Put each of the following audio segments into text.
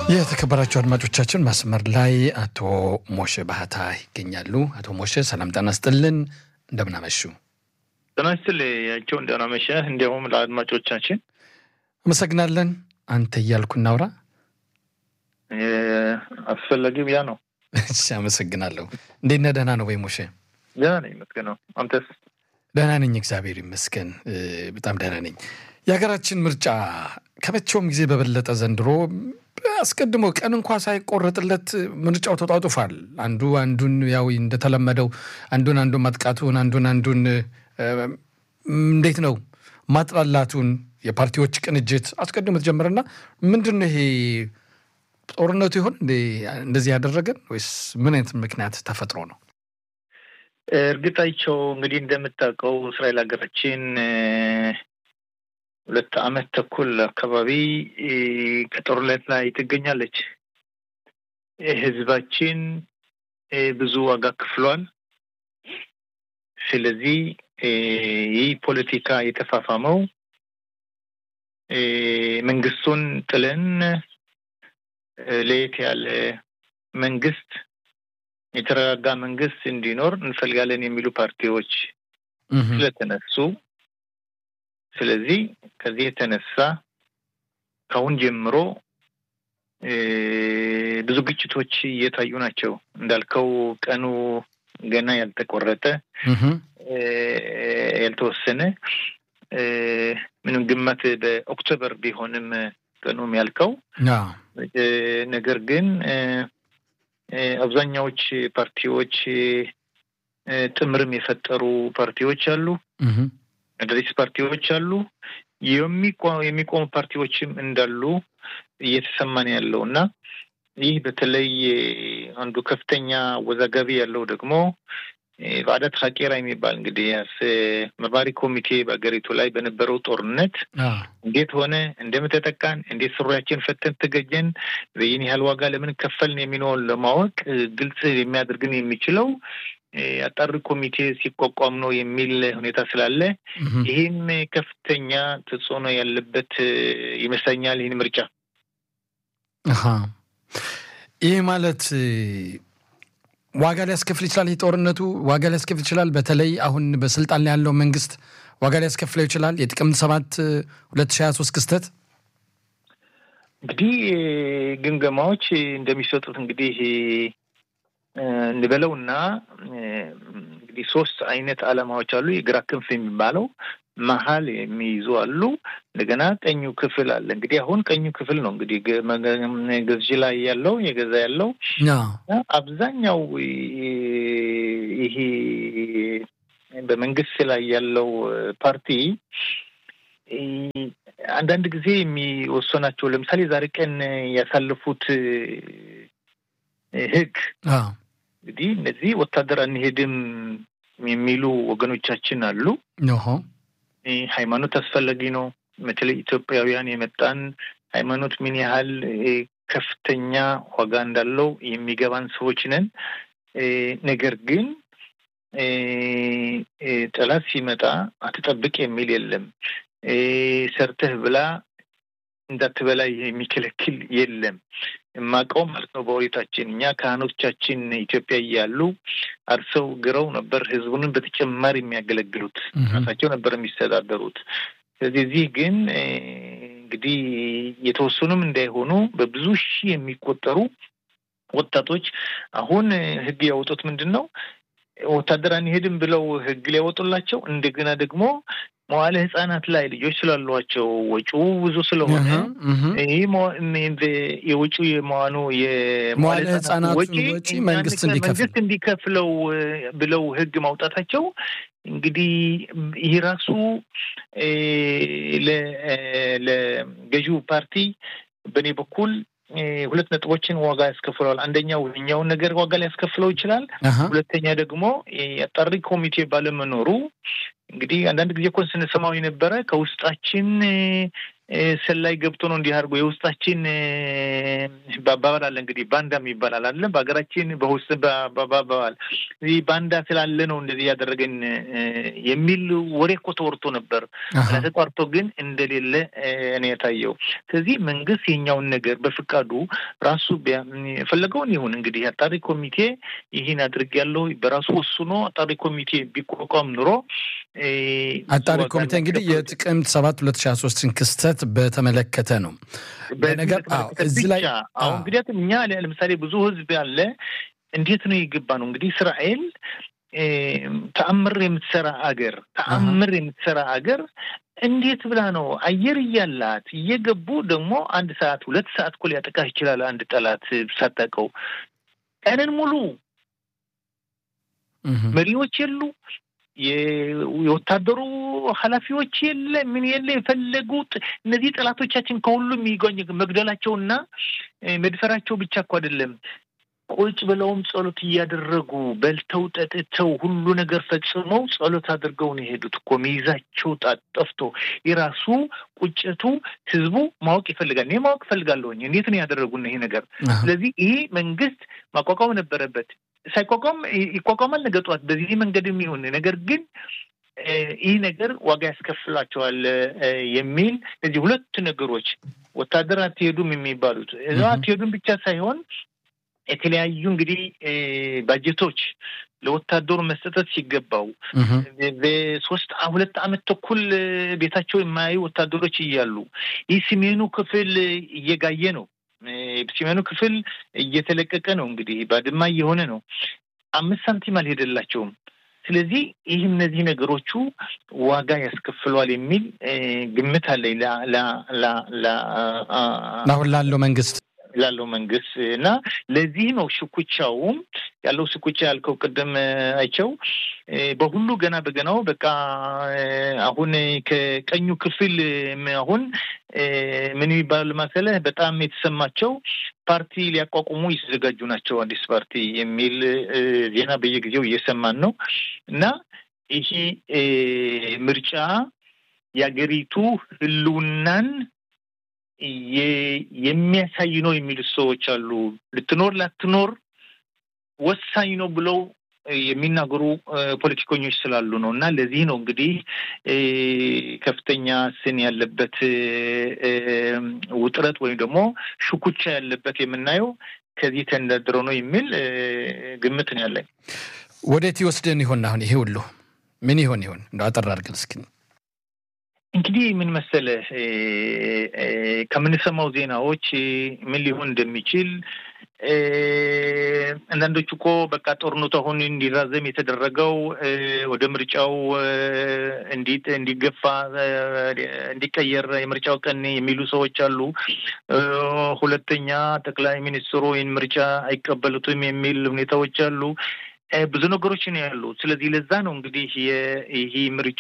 የተከበራቸው አድማጮቻችን መስመር ላይ አቶ ሞሼ ባህታ ይገኛሉ። አቶ ሞሼ ሰላም ጤና ይስጥልን፣ እንደምናመሹ። ጤና ይስጥልኝ ያቸው እንደምናመሸህ፣ እንዲያውም ለአድማጮቻችን አመሰግናለን። አንተ እያልኩ እናውራ አስፈላጊው ያ ነው። እሺ፣ አመሰግናለሁ። እንዴት ነህ? ደህና ነው ወይ ሞሼ? ደህና ነኝ ይመስገን ነው። አንተስ? ደህና ነኝ፣ እግዚአብሔር ይመስገን፣ በጣም ደህና ነኝ። የሀገራችን ምርጫ ከመቼውም ጊዜ በበለጠ ዘንድሮ አስቀድሞ ቀን እንኳ ሳይቆረጥለት ምርጫው ተጧጡፏል። አንዱ አንዱን ያው እንደተለመደው አንዱን አንዱን ማጥቃቱን አንዱን አንዱን እንዴት ነው ማጥላላቱን የፓርቲዎች ቅንጅት አስቀድሞ ተጀመረና ምንድን ነው ይሄ ጦርነቱ ይሆን እንደዚህ ያደረገን ወይስ ምን አይነት ምክንያት ተፈጥሮ ነው? እርግጣቸው እንግዲህ እንደምታውቀው እስራኤል ሀገራችን ሁለት ዓመት ተኩል አካባቢ ከጦርነት ላይ ትገኛለች። ህዝባችን ብዙ ዋጋ ክፍሏል። ስለዚህ ይህ ፖለቲካ የተፋፋመው መንግስቱን ጥለን ለየት ያለ መንግስት የተረጋጋ መንግስት እንዲኖር እንፈልጋለን የሚሉ ፓርቲዎች ስለተነሱ ስለዚህ ከዚህ የተነሳ ከአሁን ጀምሮ ብዙ ግጭቶች እየታዩ ናቸው። እንዳልከው ቀኑ ገና ያልተቆረጠ ያልተወሰነ ምንም ግመት በኦክቶበር ቢሆንም ቀኑም ያልከው ነገር ግን አብዛኛዎቹ ፓርቲዎች ጥምርም የፈጠሩ ፓርቲዎች አሉ። አዳዲስ ፓርቲዎች አሉ። የሚቆሙ ፓርቲዎችም እንዳሉ እየተሰማን ያለው እና ይህ በተለይ አንዱ ከፍተኛ አወዛጋቢ ያለው ደግሞ በአዳት ሀቄራ የሚባል እንግዲህ መርማሪ ኮሚቴ በሀገሪቱ ላይ በነበረው ጦርነት እንዴት ሆነ፣ እንደምተጠቃን፣ እንዴት ስሩያችን ፈተን ተገኘን፣ በይህን ያህል ዋጋ ለምን ከፈልን የሚለውን ለማወቅ ግልጽ የሚያደርግን የሚችለው አጣሪ ኮሚቴ ሲቋቋም ነው የሚል ሁኔታ ስላለ ይህም ከፍተኛ ተጽዕኖ ያለበት ይመስለኛል። ይህን ምርጫ ይህ ማለት ዋጋ ሊያስከፍል ይችላል። ይህ ጦርነቱ ዋጋ ሊያስከፍል ይችላል። በተለይ አሁን በስልጣን ላይ ያለው መንግስት ዋጋ ሊያስከፍለው ይችላል። የጥቅምት ሰባት ሁለት ሺህ ሀያ ሶስት ክስተት እንግዲህ ግምገማዎች እንደሚሰጡት እንግዲህ እንበለውና እንግዲህ ሶስት አይነት ዓላማዎች አሉ። የግራ ክንፍ የሚባለው መሀል የሚይዙ አሉ። እንደገና ቀኙ ክፍል አለ። እንግዲህ አሁን ቀኙ ክፍል ነው እንግዲህ ገዥ ላይ ያለው የገዛ ያለው አብዛኛው ይሄ በመንግስት ላይ ያለው ፓርቲ አንዳንድ ጊዜ የሚወሰናቸው ለምሳሌ ዛሬ ቀን ያሳለፉት ህግ እንግዲህ እነዚህ ወታደር አንሄድም የሚሉ ወገኖቻችን አሉ። ሃይማኖት አስፈላጊ ነው። በተለይ ኢትዮጵያውያን የመጣን ሃይማኖት ምን ያህል ከፍተኛ ዋጋ እንዳለው የሚገባን ሰዎች ነን። ነገር ግን ጠላት ሲመጣ አትጠብቅ የሚል የለም። ሰርተህ ብላ እንዳትበላ የሚከለክል የለም። የማውቀው ማለት ነው። በወሬታችን እኛ ካህኖቻችን ኢትዮጵያ እያሉ አርሰው ግረው ነበር ህዝቡንን በተጨማሪ የሚያገለግሉት ራሳቸው ነበር የሚስተዳደሩት። ስለዚህ እዚህ ግን እንግዲህ የተወሰኑም እንዳይሆኑ በብዙ ሺህ የሚቆጠሩ ወጣቶች አሁን ህግ ያወጡት ምንድን ነው? ወታደር አንሄድም ብለው ህግ ሊያወጡላቸው እንደገና ደግሞ መዋለ ህጻናት ላይ ልጆች ስላሏቸው ወጪው ብዙ ስለሆነ ይህ የውጪው የመዋኑ የመዋለ ህጻናት ወጪ መንግስት እንዲከፍለው ብለው ህግ ማውጣታቸው እንግዲህ ይህ ራሱ ለገዢው ፓርቲ በእኔ በኩል ሁለት ነጥቦችን ዋጋ ያስከፍለዋል። አንደኛው እኛውን ነገር ዋጋ ሊያስከፍለው ይችላል። ሁለተኛ ደግሞ የአጣሪ ኮሚቴ ባለመኖሩ እንግዲህ አንዳንድ ጊዜ እኮ ስንሰማው የነበረ ከውስጣችን ሰላይ ገብቶ ነው እንዲህ አድርጎ የውስጣችን በአባባል አለ እንግዲህ ባንዳ የሚባል አለ በሀገራችን በውስጥ በአባባል ይህ ባንዳ ስላለ ነው እንደዚህ ያደረገን የሚል ወሬ እኮ ተወርቶ ነበር። ተቋርጦ ግን እንደሌለ እኔ የታየው። ስለዚህ መንግስት የኛውን ነገር በፍቃዱ ራሱ የፈለገውን ይሁን እንግዲህ አጣሪ ኮሚቴ ይህን አድርጌያለሁ በራሱ ወስኖ አጣሪ ኮሚቴ ቢቋቋም ኑሮ አጣሪ ኮሚቴ እንግዲህ የጥቅምት ሰባት ሁለት ሺ ሶስትን ክስተት በተመለከተ ነው። በነገር እዚህ ላይ አሁን እንግዲህ እኛ ለምሳሌ ብዙ ህዝብ ያለ እንዴት ነው የገባ ነው እንግዲህ እስራኤል ተአምር የምትሰራ አገር ተአምር የምትሰራ አገር እንዴት ብላ ነው አየር እያላት እየገቡ ደግሞ አንድ ሰዓት ሁለት ሰዓት እኮ ሊያጠቃህ ይችላል። አንድ ጠላት ሳታውቀው ቀንን ሙሉ መሪዎች የሉ የወታደሩ ኃላፊዎች የለ ምን የለ የፈለጉት እነዚህ ጠላቶቻችን ከሁሉም የሚገኝ መግደላቸውና መድፈራቸው ብቻ እኮ አይደለም። ቁጭ ብለውም ጸሎት እያደረጉ በልተው ጠጥተው ሁሉ ነገር ፈጽመው ጸሎት አድርገው ነው የሄዱት እኮ ሚይዛቸው ጠፍቶ የራሱ ቁጭቱ ህዝቡ ማወቅ ይፈልጋል። እኔ ማወቅ እፈልጋለሁኝ እንዴት ነው ያደረጉን ይሄ ነገር። ስለዚህ ይሄ መንግስት ማቋቋም ነበረበት። ሳይቋቋም ይቋቋማል ነገ ጠዋት በዚህ መንገድ የሚሆን ነገር ግን ይህ ነገር ዋጋ ያስከፍላቸዋል የሚል እነዚህ ሁለት ነገሮች ወታደር አትሄዱም የሚባሉት እዛ አትሄዱም ብቻ ሳይሆን የተለያዩ እንግዲህ ባጀቶች ለወታደሩ መሰጠት ሲገባው በሶስት ሁለት ዓመት ተኩል ቤታቸው የማያዩ ወታደሮች እያሉ ይህ ሰሜኑ ክፍል እየጋየ ነው። ሰሜኑ ክፍል እየተለቀቀ ነው። እንግዲህ ባድማ እየሆነ ነው። አምስት ሳንቲም አልሄደላቸውም። ስለዚህ ይህ እነዚህ ነገሮቹ ዋጋ ያስከፍለዋል የሚል ግምት አለኝ አሁን ላለው መንግስት ላለው መንግስት እና ለዚህ ነው ሽኩቻውም ያለው ሽኩቻ ያልከው ቅድም አይቸው በሁሉ ገና በገናው በቃ አሁን ከቀኙ ክፍል አሁን ምን የሚባል መሰለህ በጣም የተሰማቸው ፓርቲ ሊያቋቁሙ የተዘጋጁ ናቸው። አዲስ ፓርቲ የሚል ዜና በየጊዜው እየሰማን ነው እና ይሄ ምርጫ የአገሪቱ ህልውናን የሚያሳይ ነው የሚሉት ሰዎች አሉ። ልትኖር ላትኖር ወሳኝ ነው ብለው የሚናገሩ ፖለቲከኞች ስላሉ ነው እና ለዚህ ነው እንግዲህ ከፍተኛ ስን ያለበት ውጥረት ወይም ደግሞ ሽኩቻ ያለበት የምናየው ከዚህ ተንደርድረው ነው የሚል ግምት ነው ያለኝ። ወዴት ይወስደን ይሆን? አሁን ይሄ ሁሉ ምን ይሆን ይሆን? እንደ አጠር አድርገን እስኪ እንግዲህ ምን መሰለህ ከምንሰማው ዜናዎች ምን ሊሆን እንደሚችል አንዳንዶቹ እኮ በቃ ጦርነቱ አሁን እንዲራዘም የተደረገው ወደ ምርጫው እንዲገፋ እንዲቀየር የምርጫው ቀን የሚሉ ሰዎች አሉ። ሁለተኛ ጠቅላይ ሚኒስትሩ ይህን ምርጫ አይቀበሉትም የሚል ሁኔታዎች አሉ። ብዙ ነገሮች ነው ያሉ። ስለዚህ ለዛ ነው እንግዲህ ይህ ምርጫ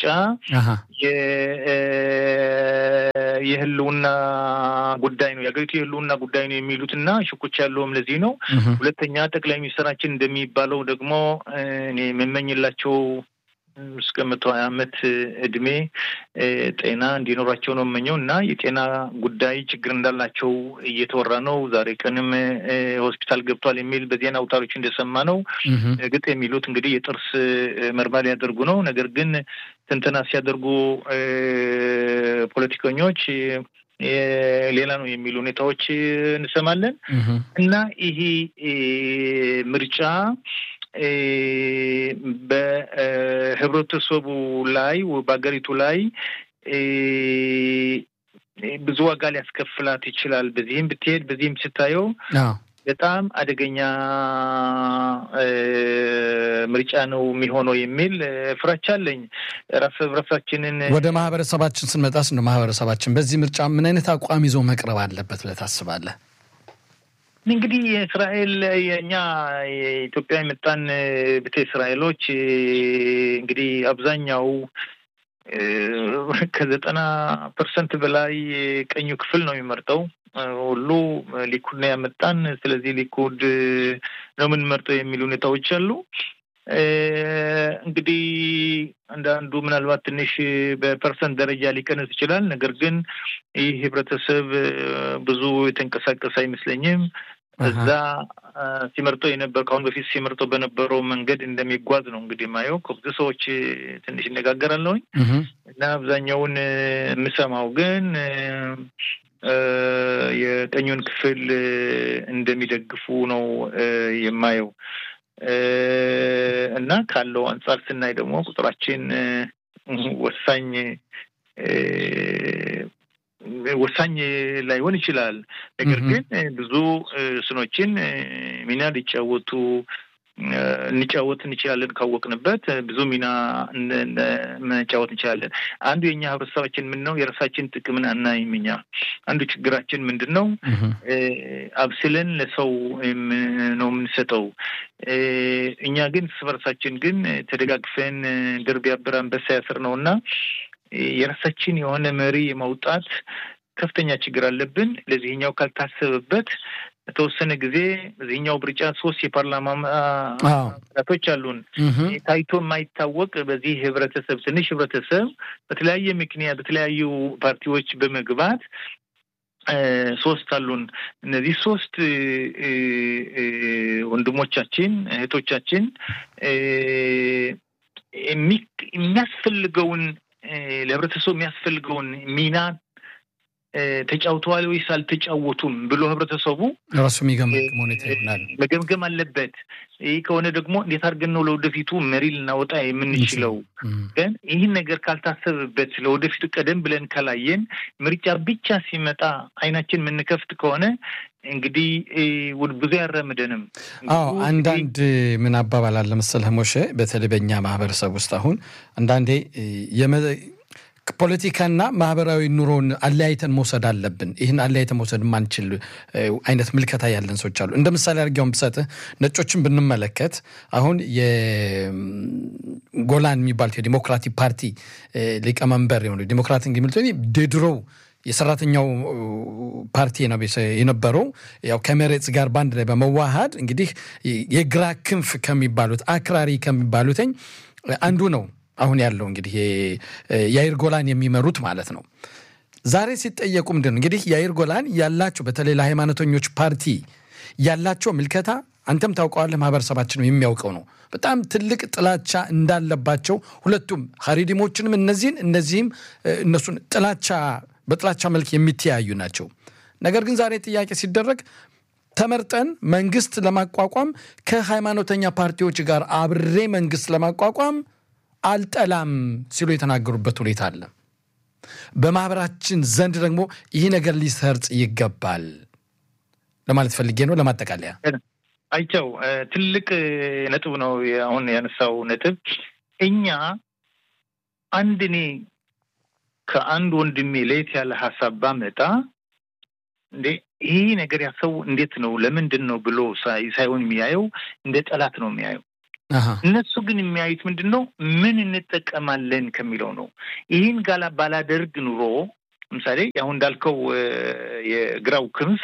የህልውና ጉዳይ ነው የሀገሪቱ የህልውና ጉዳይ ነው የሚሉት እና ሽኩቻ ያለውም ለዚህ ነው። ሁለተኛ ጠቅላይ ሚኒስትራችን እንደሚባለው ደግሞ እኔ የምመኝላቸው እስከ መቶ ሀያ ዓመት እድሜ ጤና እንዲኖራቸው ነው የምመኘው እና የጤና ጉዳይ ችግር እንዳላቸው እየተወራ ነው። ዛሬ ቀንም ሆስፒታል ገብቷል የሚል በዜና አውታሮች እንደሰማ ነው። እርግጥ የሚሉት እንግዲህ የጥርስ ምርመራ ሊያደርጉ ነው። ነገር ግን ትንተና ሲያደርጉ ፖለቲከኞች ሌላ ነው የሚሉ ሁኔታዎች እንሰማለን እና ይሄ ምርጫ በህብረተሰቡ ላይ በሀገሪቱ ላይ ብዙ ዋጋ ሊያስከፍላት ይችላል። በዚህም ብትሄድ በዚህም ስታየው በጣም አደገኛ ምርጫ ነው የሚሆነው የሚል ፍራቻ አለኝ። ረፍ ረፍራችንን ወደ ማህበረሰባችን ስንመጣስ ነው ማህበረሰባችን በዚህ ምርጫ ምን አይነት አቋም ይዞ መቅረብ አለበት ብለህ ታስባለህ? እንግዲህ የእስራኤል የእኛ የኢትዮጵያ የመጣን ቤተ እስራኤሎች እንግዲህ አብዛኛው ከዘጠና ፐርሰንት በላይ ቀኙ ክፍል ነው የሚመርጠው። ሁሉ ሊኩድ ነው ያመጣን፣ ስለዚህ ሊኩድ ነው የምንመርጠው የሚሉ ሁኔታዎች አሉ። እንግዲህ አንዳንዱ ምናልባት ትንሽ በፐርሰንት ደረጃ ሊቀንስ ይችላል። ነገር ግን ይህ ህብረተሰብ ብዙ የተንቀሳቀሰ አይመስለኝም። እዛ ሲመርጠው የነበር ከአሁን በፊት ሲመርጠው በነበረው መንገድ እንደሚጓዝ ነው እንግዲህ የማየው። ከብዙ ሰዎች ትንሽ እነጋገራለሁኝ እና አብዛኛውን የምሰማው ግን የቀኙን ክፍል እንደሚደግፉ ነው የማየው እና ካለው አንጻር ስናይ ደግሞ ቁጥራችን ወሳኝ ወሳኝ ላይሆን ይችላል። ነገር ግን ብዙ ስኖችን ሚና ሊጫወቱ እንጫወት እንችላለን ካወቅንበት ብዙ ሚና መጫወት እንችላለን። አንዱ የኛ ህብረተሰባችን ምን ነው የራሳችን ጥቅምን አናይም። እኛ አንዱ ችግራችን ምንድን ነው? አብስለን ለሰው ነው የምንሰጠው። እኛ ግን እርስ በርሳችን ግን ተደጋግፈን ድር ቢያብር አንበሳ ያስር ነው እና የራሳችን የሆነ መሪ የማውጣት ከፍተኛ ችግር አለብን። ለዚህኛው ካልታሰበበት በተወሰነ ጊዜ በዚህኛው ምርጫ ሶስት የፓርላማ ቶች አሉን። ታይቶ የማይታወቅ በዚህ ህብረተሰብ ትንሽ ህብረተሰብ በተለያየ ምክንያት በተለያዩ ፓርቲዎች በመግባት ሶስት አሉን። እነዚህ ሶስት ወንድሞቻችን እህቶቻችን የሚያስፈልገውን ለህብረተሰቡ የሚያስፈልገውን ሚና ተጫውተዋል ወይስ አልተጫወቱም ብሎ ህብረተሰቡ ራሱ የሚገመግም ሁኔታ ይሆናል መገምገም አለበት። ይህ ከሆነ ደግሞ እንዴት አድርገን ነው ለወደፊቱ መሪ ልናወጣ የምንችለው? ግን ይህን ነገር ካልታሰብበት ለወደፊቱ ቀደም ብለን ካላየን ምርጫ ብቻ ሲመጣ አይናችን የምንከፍት ከሆነ እንግዲህ ብዙ ያራምደንም። አዎ አንዳንድ ምን አባባል አለ መሰለህ ሞሼ፣ በተለይ በእኛ ማህበረሰብ ውስጥ አሁን አንዳንዴ ፖለቲካና ማህበራዊ ኑሮን አለያይተን መውሰድ አለብን። ይህን አለያይተን መውሰድ የማንችል አይነት ምልከታ ያለን ሰዎች አሉ። እንደ ምሳሌ አድርጌውን ብሰጥህ ነጮችን ብንመለከት አሁን የጎላን የሚባሉት የዲሞክራቲክ ፓርቲ ሊቀመንበር የሆኑ ዲሞክራቲክ የሚሉት ድሮው የሰራተኛው ፓርቲ የነበረው ያው ከመሬት ጋር በአንድ ላይ በመዋሃድ እንግዲህ የግራ ክንፍ ከሚባሉት አክራሪ ከሚባሉትኝ አንዱ ነው። አሁን ያለው እንግዲህ የአይር ጎላን የሚመሩት ማለት ነው። ዛሬ ሲጠየቁ ምንድን ነው እንግዲህ የአይር ጎላን ያላቸው በተለይ ለሃይማኖተኞች ፓርቲ ያላቸው ምልከታ አንተም ታውቀዋለህ፣ ማህበረሰባችንም የሚያውቀው ነው። በጣም ትልቅ ጥላቻ እንዳለባቸው ሁለቱም ሀሪዲሞችንም እነዚህን እነዚህም እነሱን ጥላቻ በጥላቻ መልክ የሚተያዩ ናቸው። ነገር ግን ዛሬ ጥያቄ ሲደረግ ተመርጠን መንግስት ለማቋቋም ከሃይማኖተኛ ፓርቲዎች ጋር አብሬ መንግስት ለማቋቋም አልጠላም ሲሉ የተናገሩበት ሁኔታ አለ። በማህበራችን ዘንድ ደግሞ ይህ ነገር ሊሰርጽ ይገባል ለማለት ፈልጌ ነው። ለማጠቃለያ አይቸው ትልቅ ነጥብ ነው አሁን ያነሳው ነጥብ። እኛ አንድ እኔ ከአንድ ወንድሜ ለየት ያለ ሀሳብ ባመጣ እንዴ ይህ ነገር ያሰው እንዴት ነው ለምንድን ነው ብሎ ሳይሆን የሚያየው እንደ ጠላት ነው የሚያየው። እነሱ ግን የሚያዩት ምንድን ነው? ምን እንጠቀማለን ከሚለው ነው። ይህን ጋላ ባላደርግ ኑሮ ለምሳሌ አሁን እንዳልከው የግራው ክንፍ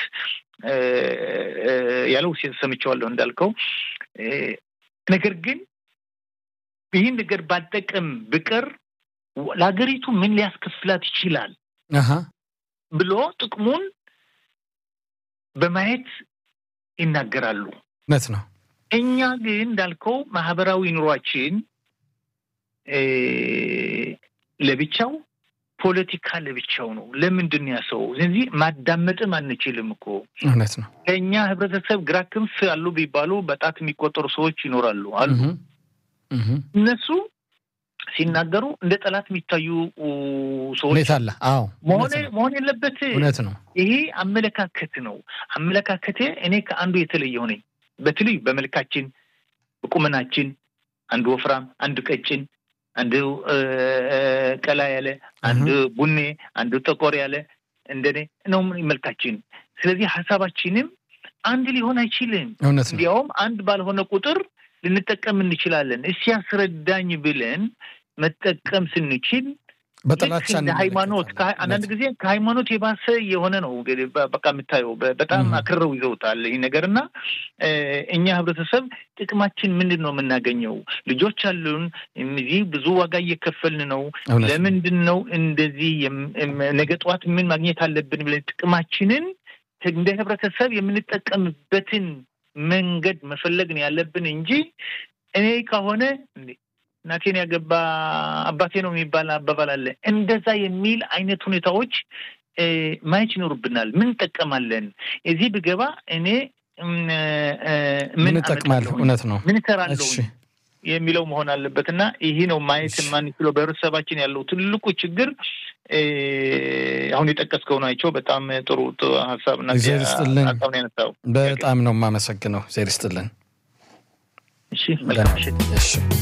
ያለው ሰምቼዋለሁ እንዳልከው። ነገር ግን ይህን ነገር ባልጠቀም ብቀር ለሀገሪቱ ምን ሊያስከፍላት ይችላል ብሎ ጥቅሙን በማየት ይናገራሉ። እውነት ነው። እኛ ግን እንዳልከው ማህበራዊ ኑሯችን ለብቻው፣ ፖለቲካ ለብቻው ነው። ለምንድን ያ ሰው ስለዚህ ማዳመጥም አንችልም እኮ እውነት ነው። ከእኛ ህብረተሰብ ግራ ክንፍ አሉ ቢባሉ በጣት የሚቆጠሩ ሰዎች ይኖራሉ አሉ። እነሱ ሲናገሩ እንደ ጠላት የሚታዩ ሰዎች ሁኔታ አለ። አዎ መሆን የለበት። እውነት ነው። ይሄ አመለካከት ነው። አመለካከቴ እኔ ከአንዱ የተለየው ነኝ። በተለይ በመልካችን፣ በቁመናችን አንዱ ወፍራም፣ አንዱ ቀጭን፣ አንዱ ቀላ ያለ፣ አንዱ ቡኔ፣ አንዱ ጠቆር ያለ እንደኔ ነው መልካችን። ስለዚህ ሀሳባችንም አንድ ሊሆን አይችልም። እውነት ነው። እንዲያውም አንድ ባልሆነ ቁጥር ልንጠቀም እንችላለን። እስኪ ያስረዳኝ ብለን መጠቀም ስንችል በጥላቻ ሃይማኖት አንዳንድ ጊዜ ከሃይማኖት የባሰ የሆነ ነው በቃ የምታየው በጣም አክርረው ይዘውታል ይህ ነገር እና እኛ ህብረተሰብ ጥቅማችን ምንድን ነው የምናገኘው? ልጆች አሉን፣ እዚህ ብዙ ዋጋ እየከፈልን ነው። ለምንድን ነው እንደዚህ ነገ ጠዋት ምን ማግኘት አለብን ብለን ጥቅማችንን እንደ ህብረተሰብ የምንጠቀምበትን መንገድ መፈለግ ነው ያለብን እንጂ እኔ ከሆነ እናቴን ያገባ አባቴ ነው የሚባል አባባል አለ። እንደዛ የሚል አይነት ሁኔታዎች ማየት ይኖርብናል። ምን እንጠቀማለን? እዚህ ብገባ እኔ ምን እጠቅማለሁ? እውነት ነው። ምን እሰራለሁ የሚለው መሆን አለበት እና ይህ ነው ማየት የማንችለው በህብረተሰባችን ያለው ትልቁ ችግር። አሁን የጠቀስከው ናቸው። በጣም ጥሩ ሀሳብ እና ሀሳብ ነው ያነሳው። በጣም ነው የማመሰግነው። ዜር ይስጥልን። እሺ መልካም ምሽት።